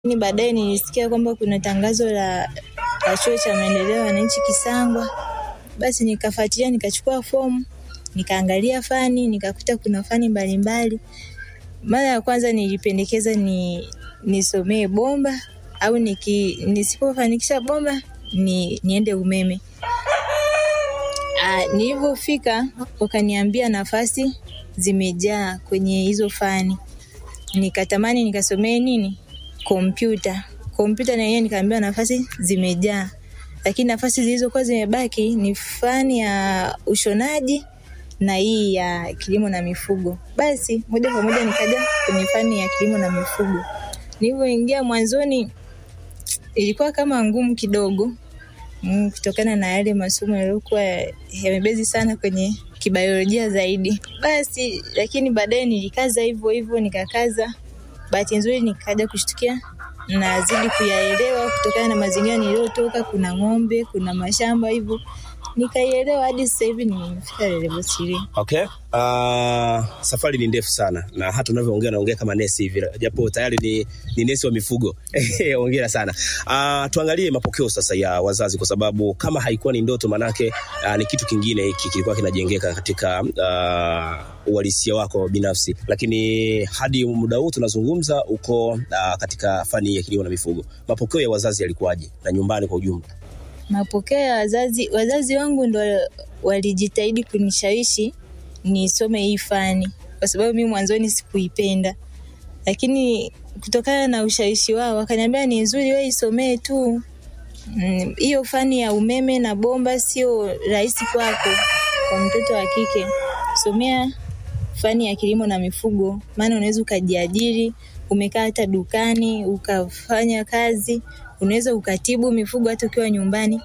Lakini baadaye nilisikia kwamba kuna tangazo la, la chuo cha maendeleo ya wananchi Kisangwa, basi nikafuatilia, nikachukua fomu, nikaangalia fani, nikakuta kuna fani mbalimbali. Mara ya kwanza nilipendekeza ni nisomee bomba au niki, nisipofanikisha bomba ni, niende umeme. Ah, nilivyofika wakaniambia nafasi zimejaa kwenye hizo fani, nikatamani nikasomee nini kompyuta. Kompyuta na yenyewe nikaambiwa nafasi zimejaa, lakini nafasi zilizokuwa zimebaki ni fani ya ushonaji na hii ya kilimo na mifugo. Basi moja kwa moja nikaja kwenye fani ya kilimo na mifugo. Nilivyoingia mwanzoni ilikuwa kama ngumu kidogo mm, kutokana na yale masomo yaliyokuwa yamebezi sana kwenye kibiolojia zaidi. Basi lakini baadaye nilikaza hivyo hivyo, nikakaza. Bahati nzuri nikaja kushtukia nazidi kuyaelewa kutokana na mazingira niliyotoka. Kuna ng'ombe, kuna mashamba, hivyo nikaielewa hadi sasa hivi nimefika level 3. Okay. Uh, safari ni ndefu sana na hata unavyoongea naongea kama nesi hivi, japo tayari ni, ni nesi wa mifugo. Hongera sana. Uh, tuangalie mapokeo sasa ya wazazi, kwa sababu kama haikuwa ni ndoto, manake uh, ni kitu kingine hiki kilikuwa kinajengeka katika uh, uhalisia wako binafsi, lakini hadi muda huu tunazungumza uko uh, katika fani ya kilimo na mifugo. Mapokeo ya wazazi yalikuwaje na nyumbani kwa ujumla? Mapokeo ya wazazi, wazazi wangu ndo walijitahidi kunishawishi nisome hii fani, kwa sababu mimi mwanzoni sikuipenda, lakini kutokana na ushawishi wao wakaniambia ni nzuri, wewe isomee tu hiyo mm, fani ya umeme na bomba sio rahisi kwako, kwa mtoto wa kike, somea fani ya kilimo na mifugo, maana unaweza ukajiajiri, umekaa hata dukani ukafanya kazi, unaweza ukatibu mifugo hata ukiwa nyumbani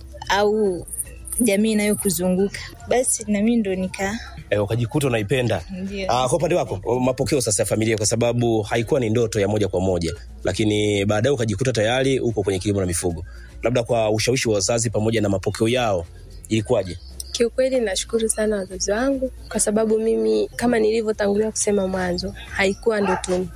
au jamii inayokuzunguka. Basi na mimi ndo nika E, ukajikuta unaipenda. Ndio. Ah, kwa upande wako mapokeo sasa ya familia, kwa sababu haikuwa ni ndoto ya moja kwa moja, lakini baadaye ukajikuta tayari uko kwenye kilimo na mifugo, labda kwa ushawishi wa wazazi pamoja na mapokeo yao ilikuwaje? Kiukweli nashukuru sana wazazi wangu kwa sababu mimi kama nilivyotangulia kusema mwanzo haikuwa ndotoni,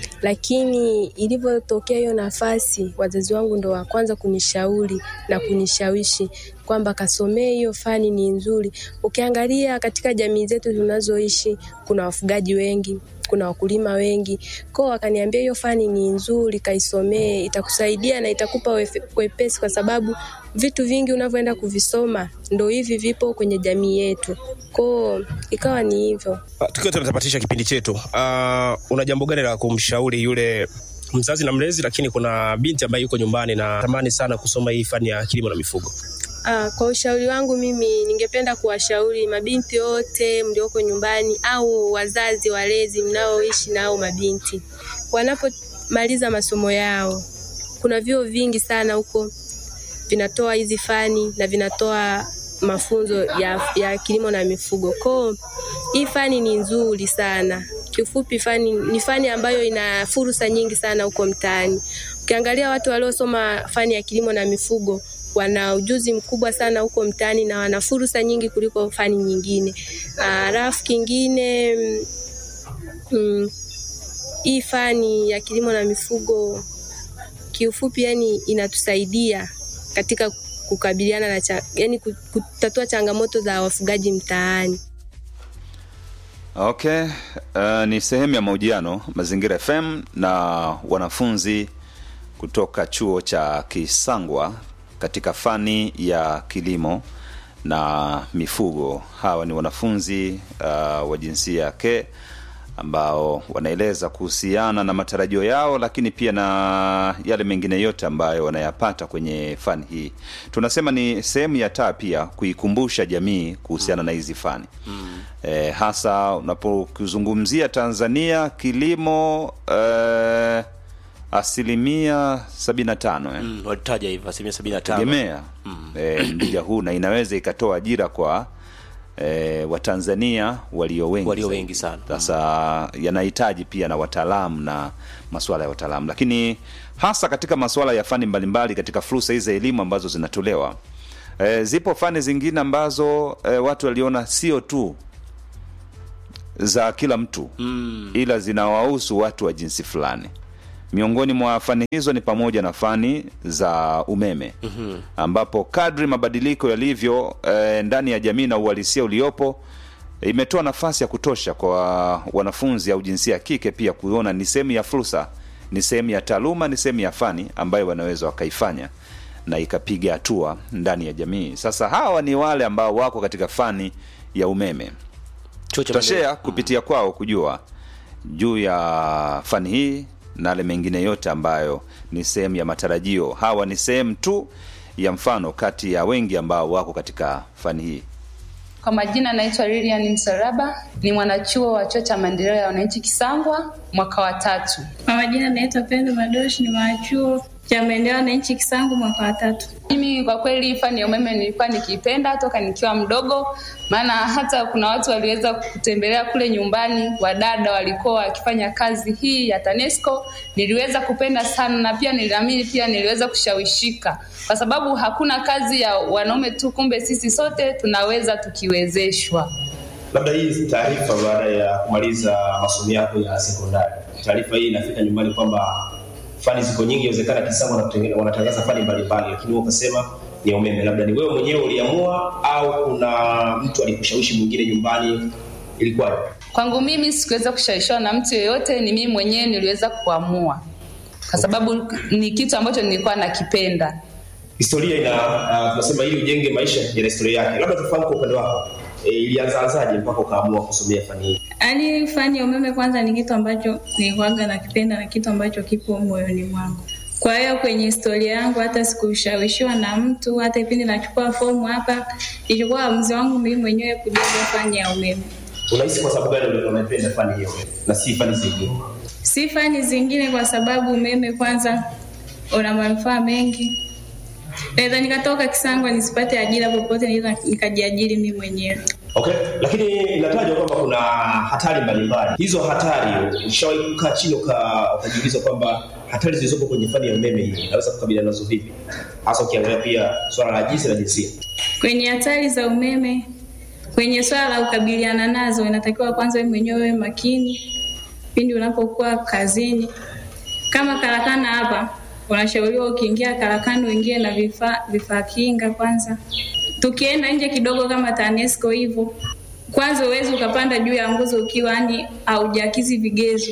lakini ilivyotokea hiyo nafasi, wazazi wangu ndo wa kwanza kunishauri na kunishawishi kwamba kasomee hiyo fani, ni nzuri. Ukiangalia katika jamii zetu tunazoishi, kuna wafugaji wengi kuna wakulima wengi kwao, wakaniambia hiyo fani ni nzuri, kaisomee, itakusaidia na itakupa wefe- wepesi, kwa sababu vitu vingi unavyoenda kuvisoma ndo hivi vipo kwenye jamii yetu. Kwao ikawa ni hivyo. Ah, Tukiwa tunatapatisha kipindi chetu, uh, una jambo gani la kumshauri yule mzazi na mlezi, lakini kuna binti ambaye yuko nyumbani na tamani sana kusoma hii fani ya kilimo na mifugo? Ah, kwa ushauri wangu mimi ningependa kuwashauri mabinti wote mlioko nyumbani au wazazi walezi mnaoishi nao mabinti, wanapomaliza masomo yao, kuna vyuo vingi sana huko vinatoa hizi fani na vinatoa mafunzo ya, ya kilimo na mifugo. Kwao hii fani ni nzuri sana. Kiufupi, fani ni fani ambayo ina fursa nyingi sana huko mtaani. Ukiangalia watu waliosoma fani ya kilimo na mifugo wana ujuzi mkubwa sana huko mtaani na wana fursa nyingi kuliko fani nyingine. Alafu kingine mm, hii fani ya kilimo na mifugo kiufupi, yani inatusaidia katika kukabiliana na cha, yani kutatua changamoto za wafugaji mtaani. Okay, uh, ni sehemu ya mahojiano Mazingira FM na wanafunzi kutoka chuo cha Kisangwa katika fani ya kilimo na mifugo. Hawa ni wanafunzi uh, wa jinsia ya ke ambao wanaeleza kuhusiana na matarajio yao, lakini pia na yale mengine yote ambayo wanayapata kwenye fani hii. Tunasema ni sehemu ya taa pia kuikumbusha jamii kuhusiana na hizi fani mm. E, hasa unapokizungumzia Tanzania kilimo e, asilimia sabini na tano eh. Mm, walitaja hivyo asilimia sabini na tano. tegemea eh, mrija huu na inaweza ikatoa ajira kwa eh, Watanzania walio wengi Walio zaidi. wengi sana. Sasa yanahitaji pia na wataalamu na masuala ya wataalamu, lakini hasa katika masuala ya fani mbalimbali katika fursa hizi za elimu ambazo zinatolewa eh, zipo fani zingine ambazo eh, watu waliona sio tu za kila mtu Mm. ila zinawahusu watu wa jinsi fulani Miongoni mwa fani hizo ni pamoja na fani za umeme ambapo kadri mabadiliko yalivyo eh, ndani ya jamii na uhalisia uliopo imetoa nafasi ya kutosha kwa wanafunzi au jinsia ya kike pia kuona ni sehemu ya fursa, ni sehemu ya taaluma, ni sehemu ya fani ambayo wanaweza wakaifanya na ikapiga hatua ndani ya jamii. Sasa hawa ni wale ambao wako katika fani ya umeme Chuo cha tutashare kupitia kwao kujua juu ya fani hii na yale mengine yote ambayo ni sehemu ya matarajio. Hawa ni sehemu tu ya mfano kati ya wengi ambao wako katika fani hii. Kwa majina naitwa Lilian Msaraba, ni mwanachuo wa chuo cha maendeleo ya wananchi Kisangwa, mwaka wa tatu. Kwa majina naitwa Pendo Madoshi, ni mwanachuo cha maendeleo ya wananchi Kisangu mwaka wa tatu. Mimi kwa kweli fani ya umeme nilikuwa nikiipenda toka nikiwa mdogo, maana hata kuna watu waliweza kutembelea kule nyumbani, wadada walikuwa wakifanya kazi hii ya TANESCO. Niliweza kupenda sana na pia niliamini, pia niliweza kushawishika, kwa sababu hakuna kazi ya wanaume tu, kumbe sisi sote tunaweza tukiwezeshwa. Labda hii taarifa baada ya kumaliza masomo yako ya sekondari, taarifa hii inafika nyumbani kwamba fani ziko nyingi, inawezekana Kisangwa wanatengene- wanatangaza fani mbalimbali, lakini wewe ukasema ni ya umeme. Labda ni wewe mwenyewe uliamua au kuna mtu alikushawishi mwingine nyumbani, ilikuwaje? Kwangu mimi sikuweza kushawishiwa na mtu yeyote, ni mimi mwenyewe niliweza kuamua, kwa sababu ni kitu ambacho nilikuwa nakipenda. Historia ina uh, tunasema ili ujenge maisha yana historia yake. Labda tufahamu kwa upande wako e, ilianzaanzaje mpaka ukaamua kusomea fani hii? Yaani fani ya umeme kwanza ni kitu ambacho nilikuwaga nakipenda na kitu ambacho kipo moyoni mwangu. Kwa hiyo kwenye historia yangu hata sikushawishiwa na mtu, hata kipindi nachukua fomu hapa, ilikuwa uamuzi wangu mimi mwenyewe kujaza fani ya umeme. Unahisi kwa sababu gani ulikuwa unaipenda fani hiyo na si fani zingine? Si fani zingine, kwa sababu umeme kwanza una manufaa mengi. Naweza nikatoka Kisangwa nisipate ajira popote, naweza nikajiajiri mimi mwenyewe. Okay, lakini inatajwa kwamba kuna hatari mbalimbali. Hizo hatari ushawahi kukaa chini uka- ukajiuliza kwamba hatari zilizopo kwenye fani ya umeme hii inaweza kukabiliana nazo vipi, hasa ukiangalia pia swala la jinsi na jinsia? Kwenye hatari za umeme, kwenye swala la kukabiliana nazo, inatakiwa kwanza wewe mwenyewe uwe makini pindi unapokuwa kazini. Kama karakana hapa, unashauriwa ukiingia karakana uingie na vifaa vifaa kinga kwanza. Tukienda nje kidogo, kama TANESCO hivyo, kwanza uwezi ukapanda juu ya nguzo ukiwa yani haujakizi vigezo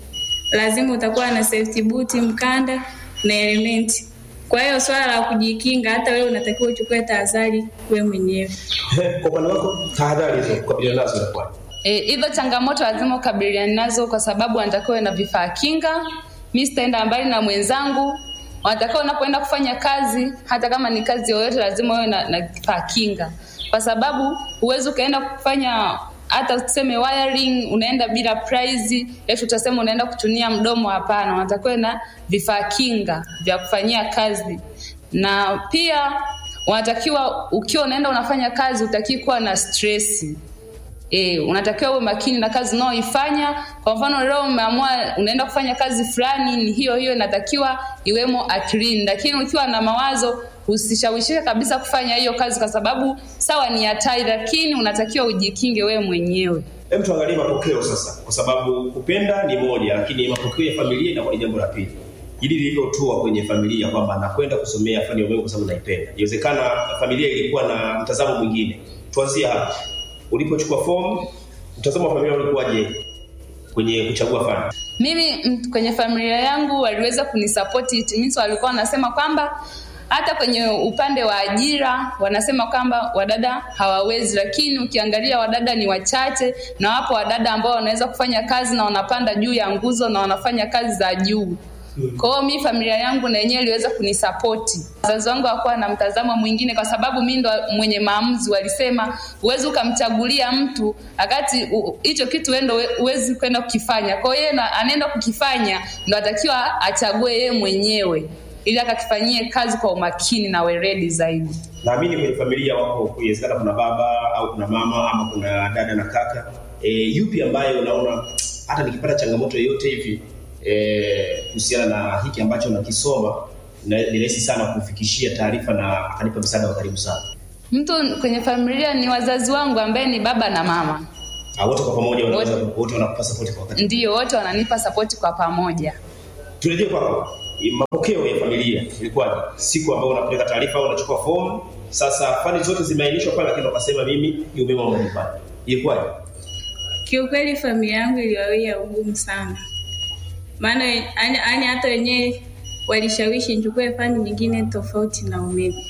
lazima utakuwa na safety boot, mkanda na elementi. Kwa hiyo swala la kujikinga, hata wewe unatakiwa uchukue tahadhari wewe mwenyewe. Kwa upande wako tahadhari hizo kukabiliana nazo inakuwaje? E, hizo changamoto lazima ukabiliane nazo kwa sababu wanatakiwa uwe na vifaa kinga. Mi sitaenda mbali na mwenzangu, wanatakiwa unapoenda kufanya kazi, hata kama ni kazi yoyote, lazima uwe na, na vifaa kinga, kwa sababu huwezi ukaenda kufanya hata tuseme wiring, unaenda bila prize, eti utasema unaenda kutunia mdomo. Hapana, wanatakiwa na vifaa kinga vya kufanyia kazi, na pia wanatakiwa ukiwa unaenda unafanya kazi, utakii kuwa na stresi E, unatakiwa uwe makini na kazi unaoifanya. Kwa mfano leo umeamua unaenda kufanya kazi fulani, ni hiyo hiyo inatakiwa iwemo akilini, lakini ukiwa na mawazo usishawishike kabisa kufanya hiyo kazi, kwa sababu sawa ni hatari, lakini unatakiwa ujikinge wewe mwenyewe. Hem, tuangalie mapokeo sasa, kwa sababu kupenda ni moja, lakini mapokeo ya familia inakuwa ni jambo la pili. Hili lilivyotua kwenye familia kwamba nakwenda kusomea fani ya umeme kwa sababu naipenda, inawezekana familia ilikuwa na mtazamo mwingine. Tuanzie hapa, ulipochukua fomu, mtazamo wa familia ulikuwaje kwenye kuchagua fani? Mimi mm, kwenye familia yangu waliweza kunisapoti it means walikuwa wanasema kwamba hata kwenye upande wa ajira wanasema kwamba wadada hawawezi, lakini ukiangalia wadada ni wachache, na wapo wadada ambao wanaweza kufanya kazi na wanapanda juu ya nguzo na wanafanya kazi za juu. Kwa hiyo mi familia yangu na yenyewe iliweza kunisapoti. Wazazi wangu hawakuwa na mtazamo mwingine, kwa sababu mi ndo mwenye maamuzi. Walisema huwezi ukamchagulia mtu wakati u- hicho kitu wewe ndo we- huwezi kwenda kukifanya. Kwa hiyo yeye na- anaenda kukifanya, ndo atakiwa achague yeye mwenyewe ili akakifanyie kazi kwa umakini na weledi zaidi. Naamini kwenye familia wako, inawezekana kuna baba au kuna mama ama kuna dada na kaka. E, yupi ambaye unaona hata nikipata changamoto yoyote hivi eh, kuhusiana na hiki ambacho nakisoma na- ni rahisi sana kufikishia taarifa na akanipa msaada wa karibu sana. Mtu kwenye familia ni wazazi wangu ambaye ni baba na mama, Ah, wote kwa pamoja wanaweza wote wanakupa support kwa wakati. ndio wote wananipa sapoti kwa pamoja. turejee kwako. Mapokeo ya familia ilikuwaje siku ambayo unapeleka taarifa au unachukua fomu? Sasa fani zote zimeainishwa pale, lakini ukasema mimi ni umeme wa nyumbani, ilikuwaje? Kiukweli familia yangu iliwawia ugumu sana, maana yani hata wenyewe walishawishi nichukue fani nyingine tofauti na umeme,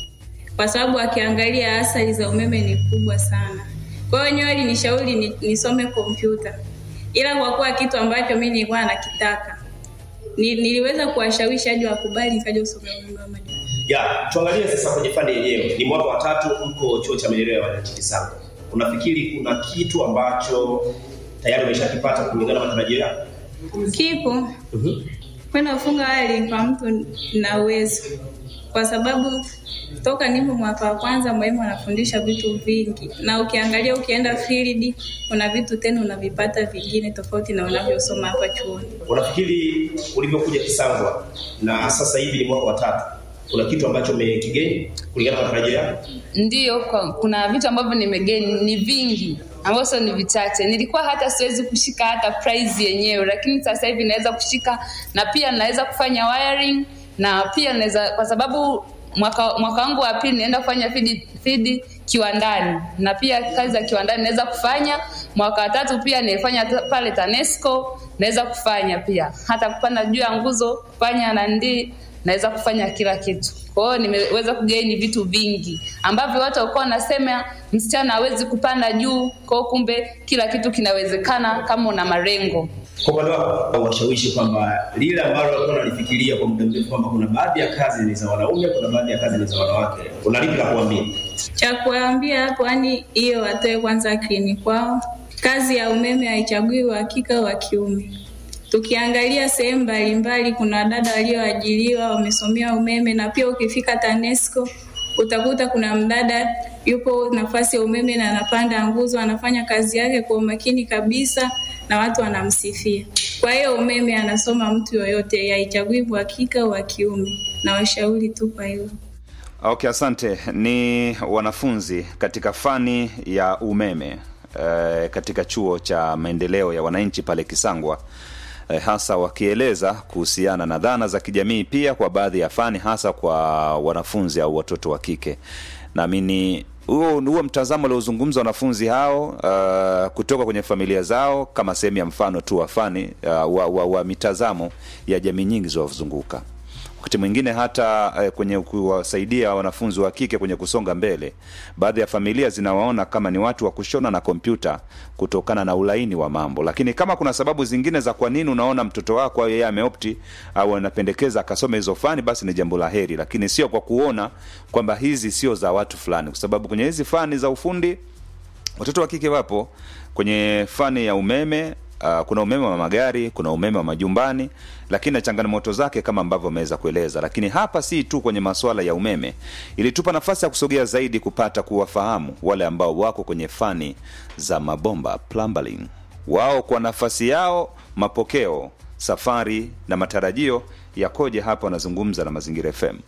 kwa sababu akiangalia athari za umeme ni kubwa sana. Kwa hiyo wenyewe walinishauri ni, nisome kompyuta, ila kwa kuwa kitu ambacho mimi nilikuwa nakitaka ni, niliweza kuwashawishi hadi wakubali, nikaja kusomea umeme wa majumbani. Ya, tuangalie sasa kwenye fani yenyewe. Ni mwaka wa tatu mko chuo cha maendeleo ya wananchi Kisango. Unafikiri kuna kitu ambacho tayari umeshakipata kulingana na matarajio yako? Kipo Mhm. kwenda kufunga wali kwa mtu na uwezo, kwa sababu toka nipo mwaka wa kwanza mwalimu anafundisha vitu vingi, na ukiangalia ukienda field kuna vitu tena unavipata vingine tofauti na unavyosoma hapa chuoni. Unafikiri ulivyokuja Kisangwa na sasa hivi ni mwaka wa tatu, kuna kitu ambacho umekigeni kulingana na matarajio yako? Ndiyo, kwa- kuna vitu ambavyo nimegeni ni vingi ambavyo sio ni vichache. Nilikuwa hata siwezi kushika hata prize yenyewe, lakini sasa hivi naweza kushika na pia naweza kufanya wiring na pia naweza kwa sababu mwaka mwaka wangu wa pili naenda kufanya feed, feed kiwandani na pia kazi za kiwandani naweza kufanya. Mwaka wa tatu pia nilifanya ta- pale TANESCO naweza kufanya pia hata kupanda juu ya nguzo kufanya nandi naweza kufanya kila kitu. Kwa hiyo nimeweza kugaini vitu vingi ambavyo watu walikuwa wanasema msichana hawezi kupanda juu, kwa hiyo kumbe kila kitu kinawezekana kama una malengo. Kwa upande wako washawishi kwamba lile ambalo walikuwa wanalifikiria kwa muda mrefu kwamba kuna baadhi ya kazi ni za wanaume, kuna baadhi ya kazi ni za wanawake, una lipi la kuambia? Cha kuwaambia hapo, yani hiyo watoe kwanza akilini kwao. Kazi ya umeme haichagui uhakika wa kiume. Tukiangalia sehemu mbalimbali, kuna wadada walioajiriwa wamesomea umeme, na pia ukifika TANESCO utakuta kuna mdada yupo nafasi ya umeme na anapanda nguzo, anafanya kazi yake kwa umakini kabisa na watu wanamsifia. Kwa hiyo umeme anasoma mtu yoyote, haichagui uhakika wa kiume, na washauri tu kwa hilo. Okay, asante. Ni wanafunzi katika fani ya umeme eh, katika chuo cha maendeleo ya wananchi pale Kisangwa eh, hasa wakieleza kuhusiana na dhana za kijamii pia kwa baadhi ya fani hasa kwa wanafunzi au watoto wa kike. Naamini huo huo mtazamo uliozungumza wanafunzi hao uh, kutoka kwenye familia zao kama sehemu ya mfano tu wa fani uh, wa, wa, wa mitazamo ya jamii nyingi zinazozunguka wakati mwingine hata eh, kwenye kuwasaidia wanafunzi wa kike kwenye kusonga mbele, baadhi ya familia zinawaona kama ni watu wa kushona na kompyuta kutokana na ulaini wa mambo. Lakini kama kuna sababu zingine za kwa nini unaona mtoto wako au yeye ameopti au anapendekeza akasome hizo fani, basi ni jambo la heri, lakini sio kwa kuona kwamba hizi sio za watu fulani, kwa sababu kwenye hizi fani za ufundi watoto wa kike wapo kwenye fani ya umeme uh, kuna umeme wa magari kuna umeme wa majumbani lakini na changamoto zake kama ambavyo ameweza kueleza lakini hapa si tu kwenye masuala ya umeme ilitupa nafasi ya kusogea zaidi kupata kuwafahamu wale ambao wako kwenye fani za mabomba plumbing wao kwa nafasi yao mapokeo safari na matarajio yakoje hapa wanazungumza na mazingira fm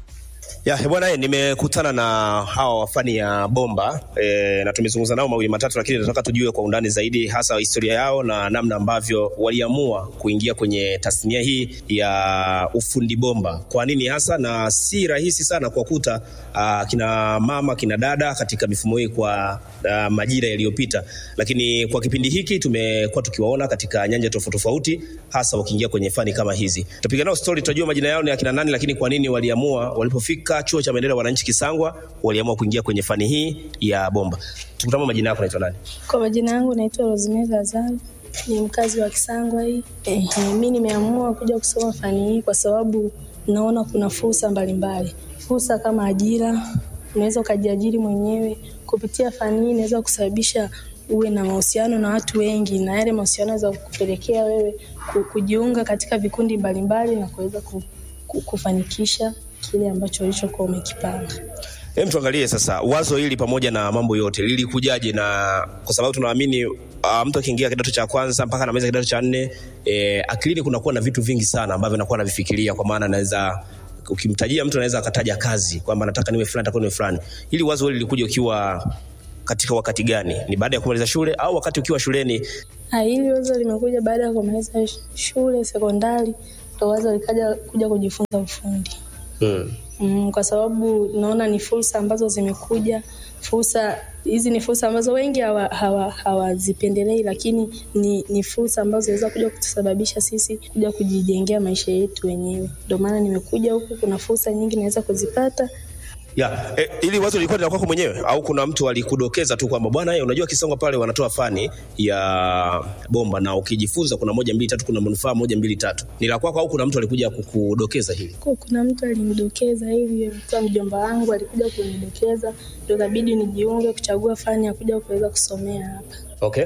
Ya, eh, bwana eh, nimekutana na hawa wa fani ya bomba e, na tumezungumza nao mawili matatu, lakini nataka tujue kwa undani zaidi hasa historia yao na namna ambavyo waliamua kuingia kwenye tasnia hii ya ufundi bomba. Kwa nini hasa, na si rahisi sana kuwakuta uh, kina mama kina dada katika mifumo hii kwa uh, majira yaliyopita, lakini kwa kipindi hiki tumekuwa tukiwaona katika nyanja tofauti tofauti, hasa wakiingia kwenye fani kama hizi. Tutapiga nao story, tutajua majina yao ni akina nani, lakini kwa nini waliamua walipofika chuo cha maendeleo ya wananchi Kisangwa waliamua kuingia kwenye fani hii ya bomba. Tukutama, majina yako, naitwa nani? Kwa majina yangu naitwa Rosemary Lazaro, ni mkazi wa Kisangwa hii. Eh, mimi nimeamua kuja kusoma fani hii kwa sababu naona kuna fursa mbalimbali, fursa kama ajira, unaweza ukajiajiri mwenyewe kupitia fani hii, inaweza kusababisha uwe na mahusiano na watu wengi, na yale mahusiano yanaweza kupelekea wewe ku- kujiunga katika vikundi mbalimbali na kuweza ku- ku- kufanikisha kile ambacho ulichokuwa umekipanga. Hem, tuangalie sasa wazo hili pamoja na mambo yote lilikujaje, na kwa sababu tunaamini uh, mtu akiingia kidato cha kwanza mpaka anamaliza kidato cha nne eh, akilini kunakuwa na vitu vingi sana ambavyo anakuwa anavifikiria, kwa maana anaweza ukimtajia mtu anaweza akataja kazi kwamba nataka niwe fulani, nataka niwe fulani. Hili wazo hili lilikuja ukiwa katika wakati gani? Ni baada ya kumaliza shule au wakati ukiwa shuleni? Ah, Hili wazo limekuja baada ya kumaliza sh- shule sekondari, ndo wazo likaja kuja kujifunza ufundi Mm. mm, kwa sababu naona ni fursa ambazo zimekuja fursa hizi ni fursa ambazo wengi hawazipendelei hawa, hawazipendelei, lakini ni, ni fursa ambazo zinaweza kuja kutusababisha sisi kuja kujijengea maisha yetu wenyewe ndio maana nimekuja huku kuna fursa nyingi naweza kuzipata Ya, e, ili wazo lilikuwa ni la kwako mwenyewe au kuna mtu alikudokeza tu kwamba bwana, eh, unajua Kisongo pale wanatoa fani ya bomba na ukijifunza kuna moja mbili tatu, kuna manufaa moja mbili tatu. Ni la kwako au kuna mtu alikuja kukudokeza hili? Kwa kuna mtu alinidokeza hivi, kwa mjomba wangu alikuja kunidokeza, ndio ikabidi nijiunge kuchagua fani ya kuja kuweza kusomea hapa. Okay.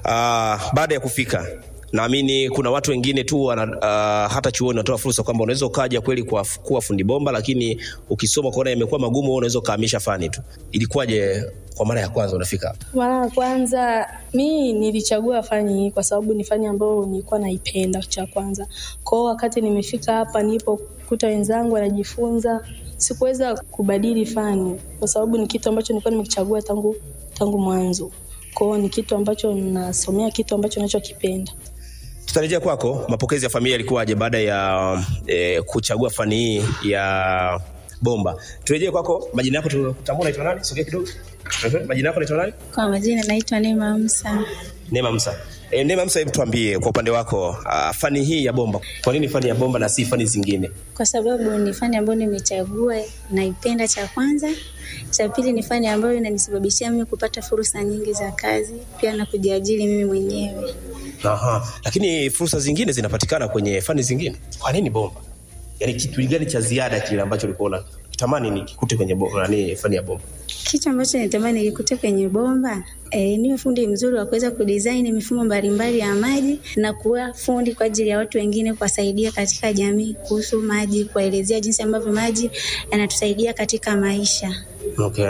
Uh, baada ya kufika naamini kuna watu wengine tu wana, uh, hata chuoni wanatoa fursa kwamba unaweza ukaja kweli kwa, kuwa fundi bomba, lakini ukisoma kuona imekuwa magumu, wewe unaweza ukahamisha fani tu. Ilikuwaje kwa mara ya kwanza unafika hapa? Mara ya kwanza mi nilichagua fani hii kwa sababu ni fani ambayo nilikuwa naipenda cha kwanza. Kwa hiyo wakati nimefika hapa nilipokuta wenzangu wanajifunza, sikuweza kubadili fani kwa sababu ni kitu ambacho nilikuwa nimekichagua tangu tangu mwanzo. Kwa hiyo ni kitu ambacho nasomea kitu ambacho nachokipenda. Tutarejea kwako, mapokezi ya familia yalikuwaje baada ya eh, kuchagua fani hii ya bomba? Turejee kwako, majina yako tutambua, unaitwa nani? Sogea kidogo. Ehe, Majina yako unaitwa nani? Kwa majina naitwa Neema Musa. Neema Musa. E, Neema Musa, hebu tuambie kwa upande wako uh, fani hii ya bomba, kwa nini fani ya bomba na si fani zingine? Kwa sababu ni fani ambayo nimechagua, naipenda cha kwanza. Cha pili ni fani ambayo inanisababishia mimi kupata fursa nyingi za kazi, pia na kujiajiri mimi mwenyewe. Aha. Lakini fursa zingine zinapatikana kwenye fani zingine. Kwa nini bomba? Yaani kitu gani cha ziada kile ambacho ulikuwa unatamani nikikute kwenye bomba, nani fani ya bomba? Kitu ambacho nitamani nikikute kwenye bomba e, niwe fundi mzuri wa kuweza kudesign mifumo mbalimbali ya maji na kuwa fundi kwa ajili ya watu wengine, kuwasaidia katika jamii kuhusu maji, kuwaelezea jinsi ambavyo maji yanatusaidia katika maisha. Okay.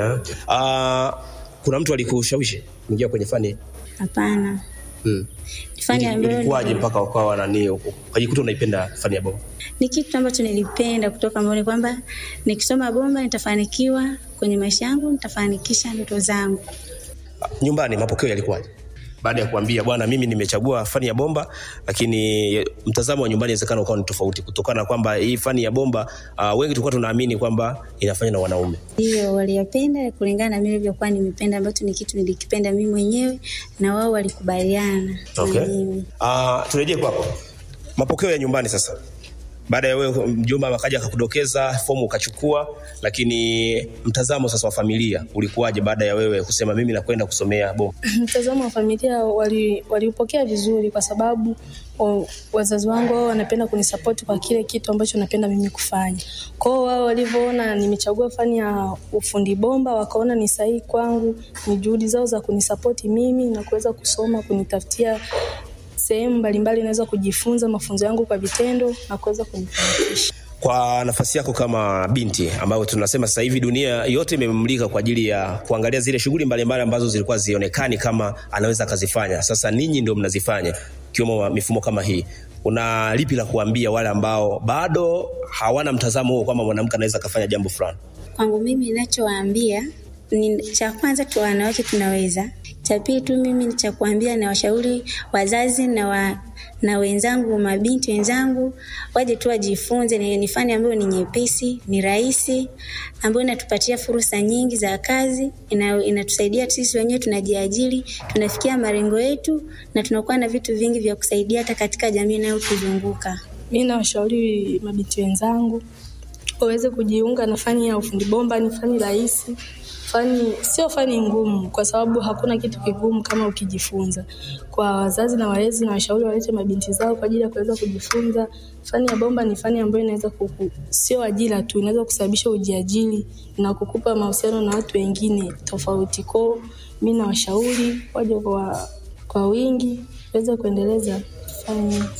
Uh, kuna mtu alikushawishi kuingia kwenye fani? Hapana, Hmm. ni fani ambayo Ilikuwaje mpaka ukawa nani ukajikuta unaipenda fani ya bomba? ni kitu ambacho nilipenda kutoka moyoni kwamba nikisoma bomba nitafanikiwa kwenye maisha yangu, nitafanikisha ndoto zangu. Nyumbani mapokeo yalikuwaje? Baada ya kuambia bwana, mimi nimechagua fani ya bomba, lakini mtazamo wa nyumbani inawezekana ukawa ni tofauti, kutokana na kwamba hii fani ya bomba uh, wengi tulikuwa tunaamini kwamba inafanywa na wanaume. Hiyo waliyapenda kulingana na mimi nilivyokuwa nimependa, ambacho ni kitu nilikipenda mimi mwenyewe na wao walikubaliana Okay. na mimi. Uh, turejee kwako, mapokeo ya nyumbani sasa. Baada ya wewe mjomba akaja akakudokeza fomu ukachukua, lakini mtazamo sasa wa familia ulikuwaje baada ya wewe kusema mimi nakwenda kusomea bomba? Mtazamo wa familia wali- waliupokea vizuri kwa sababu wa- wazazi wangu wao wanapenda kunisapoti kwa kile kitu ambacho napenda mimi kufanya. Kwa hiyo wao walivyoona nimechagua fani ya ufundi bomba, wakaona ni sahihi kwangu, ni juhudi zao za kunisapoti mimi na kuweza kusoma, kunitafutia sehemu mbalimbali naweza kujifunza mafunzo yangu kwa vitendo na kuweza kunifanikisha. Kwa nafasi yako kama binti ambayo tunasema sasa hivi dunia yote imemulika kwa ajili ya kuangalia zile shughuli mbalimbali ambazo zilikuwa zionekani kama anaweza akazifanya, sasa ninyi ndio mnazifanya, ikiwemo mifumo kama hii. Una lipi la kuambia wale ambao bado hawana mtazamo huo kwamba mwanamke anaweza akafanya jambo fulani? Kwangu mimi ninachowaambia ni cha kwanza tu, wanawake tunaweza. Cha pili tu mimi ni cha kuambia na washauri wazazi na wa, na wenzangu mabinti wenzangu waje tu wajifunze. Ni ni fani ambayo ni nyepesi, ni rahisi, ambayo inatupatia fursa nyingi za kazi, ina, inatusaidia sisi wenyewe tunajiajiri, tunafikia malengo yetu na tunakuwa na vitu vingi vya kusaidia hata katika jamii inayotuzunguka. Mi nawashauri mabinti wenzangu waweze kujiunga na fani ya ufundi bomba. Ni fani rahisi, fani sio fani ngumu, kwa sababu hakuna kitu kigumu kama ukijifunza. Kwa wazazi na walezi, na washauri walete mabinti zao kwa ajili ya kuweza kujifunza. Fani ya bomba ni fani ambayo inaweza kuku, sio ajira tu, inaweza kusababisha ujiajiri na kukupa mahusiano na watu wengine tofauti. Kwao mi nawashauri waje kwa, kwa wingi waweze kuendeleza fani hii.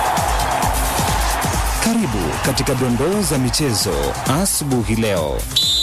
Karibu katika dondoo za michezo asubuhi leo.